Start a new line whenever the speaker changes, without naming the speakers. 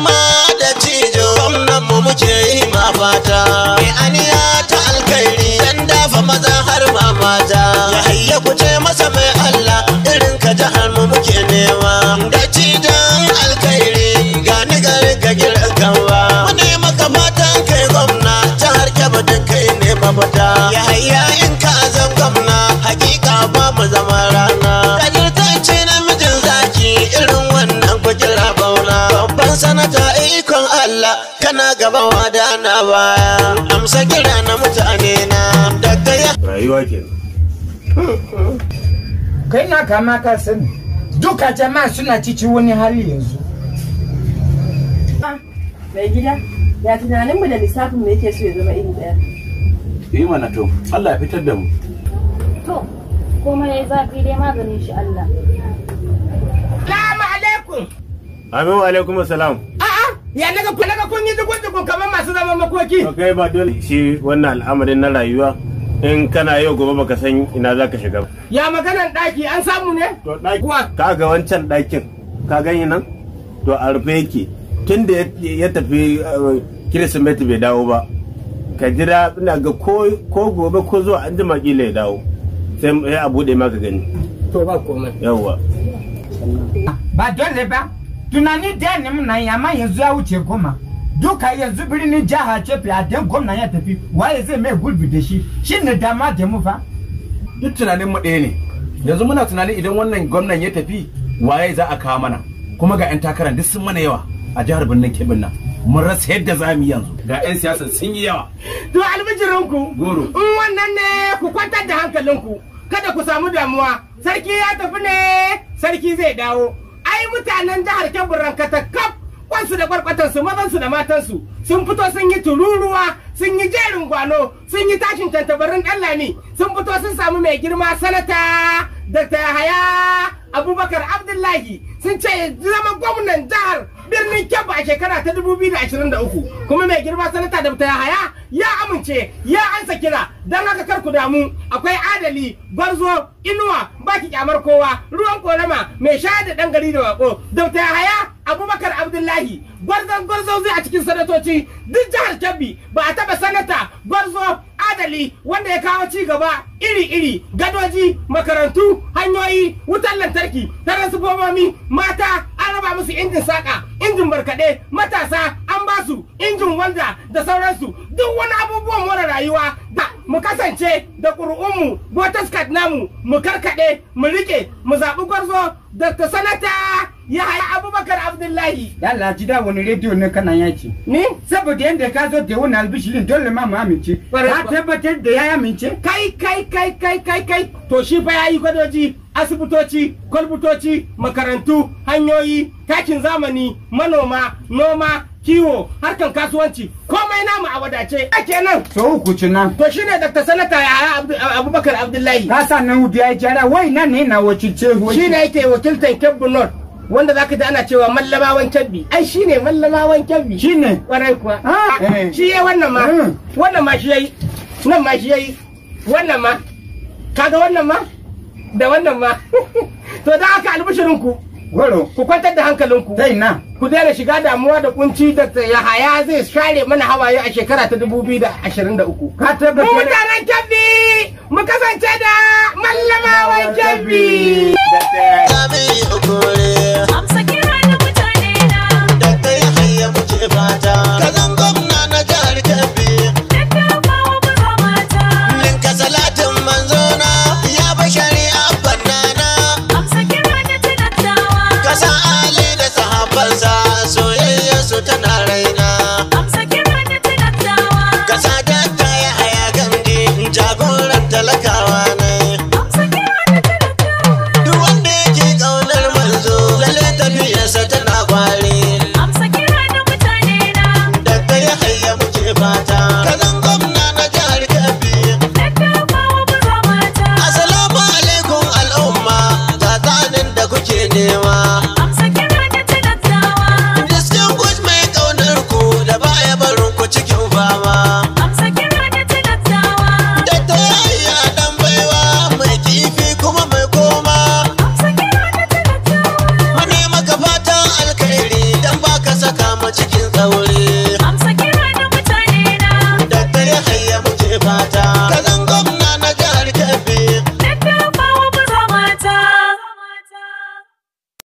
girma da cijo gwamnan mu muke yi ma fata mai aniya ta alkhairi dan dafa maza har ma mata ya hayya ku ce masa mai Allah irin ka jihar mu muke nema da cijon alkhairi ga ni garin ka gidan kanwa mu ne maka fatan kai gwamna jihar Kebbi duk kai ne mafita ya hayya in ka zan gwamna hakika ba mu zama rana kajirtacce namijin zaki irin wannan kujera bauna babban sanata ikon Allah kana gaba wada na baya amsa kira na mutane na daga ya
rayuwa kenan
kai na kama ka sani duka jama'a suna cikin wani hali yanzu
Mai gida, ya tunaninmu da lissafinmu yake so ya zama iri ɗaya.
yi mana to Allah ya fitar da mu
To, komai ya zafi dai maganin shi Allah.
Salamu alaikum
amin wa alaikum salam
a'a ya naga ku naga kun yi dukun dukun kamar masu zaman makoki
to kai ba dole shi wannan al'amarin na rayuwa in kana yau gobe baka san ina zaka shiga ba
ya maganan ɗaki an samu ne
to ɗaki
Kuwa.
ka ga wancan ɗakin ka gani nan to a rufe yake tun da ya- ya tafi uh, kirsimeti bai dawo ba ka jira ina ga ko ko gobe ko zuwa an jima kila ya dawo sai sai a buɗe maka gani
to ba komai
yawwa
ba dole ba tunani da ne muna yi amma yanzu ya wuce goma duka yanzu birnin jiha ce fiyaden gwamna ya tafi waye zai mai gurbi da shi shi ne dama da mu fa
duk tunanin mu ɗaya ne yanzu muna tunanin idan wannan gwamnan ya tafi waye za a kawo mana kuma ga 'yan takarar duk sun mana yawa a jihar birnin kebin nan mun rasa yadda za mu yi yanzu ga 'yan siyasa sun yi yawa
to albijirinku
Goro.
in wannan ne ku kwantar da hankalinku kada ku samu damuwa sarki ya tafi ne sarki zai dawo ai mutanen jihar kebbi rankata kaf kwansu da kwarkwatansu mazansu da matansu sun fito sun yi tururuwa sun yi jerin gwano sun yi tashin tantabarin ɗanlami sun fito sun samu mai girma sanata dr yahaya abubakar abdullahi sun ce zama gwamnan jihar birnin kebbi a shekara ta 2023 kuma mai girma sanata dr yahaya ya amince ya ansa kira don haka kar ku damu akwai adali gwarzo inuwa baki kyamar kowa ruwan korama mai shayar da dan gari da wako dr yahaya abubakar abdullahi gwarzon gwarzo zai a cikin sanatoci duk jihar kebbi ba a taba sanata gwarzo adali wanda ya kawo ci gaba iri-iri gadoji makarantu hanyoyi wutar lantarki taransifomomi mata an raba musu injin saka injin barkaɗe matasa an ba su injin wanda da sauransu duk wani abubuwan more rayuwa da mu kasance da ƙuri'unmu voters card namu mu karkaɗe mu rike mu zaɓi gwarzo da ta sanata ya haya abubakar abdullahi
Yalla ji da wani rediyo ne kana yaki.
ni
Saboda yadda ka zo da wani albishirin dole ma mu amince.
Kwarai
Ka
kuwa.
tabbatar da ya amince.
kai kai kai kai kai kai to shi fa yayi gwadoji asibitoci kwalbutoci makarantu hanyoyi takin zamani manoma noma kiwo harkan kasuwanci komai namu a wadace a kenan
So uku cinan.
to shine dr sanata ya Abdu- abubakar abdullahi
Ka sa nan hudu ya yi jara wai nan ne na wakilce
shine yake wakiltar kebbi north wanda zaka ji ana cewa mallamawan kebbi ai shine mallamawan kebbi
Shi ne.
kwarai kuwa
Ah, eh.
shi ya wannan ma
Mm.
wannan ma shi yayi nan ma shi yayi wannan ma kaga wannan ma da wannan ma to da haka albishirin ku
Goro.
ku kwantar da hankalinku
Zai na.
ku daina shiga damuwa da kunci da yahaya zai share mana hawaye a shekara ta 2023
Ka
mu
tabbatar.
mutanen kebbi mu kasance da mallamawan kebbi
Sami ukure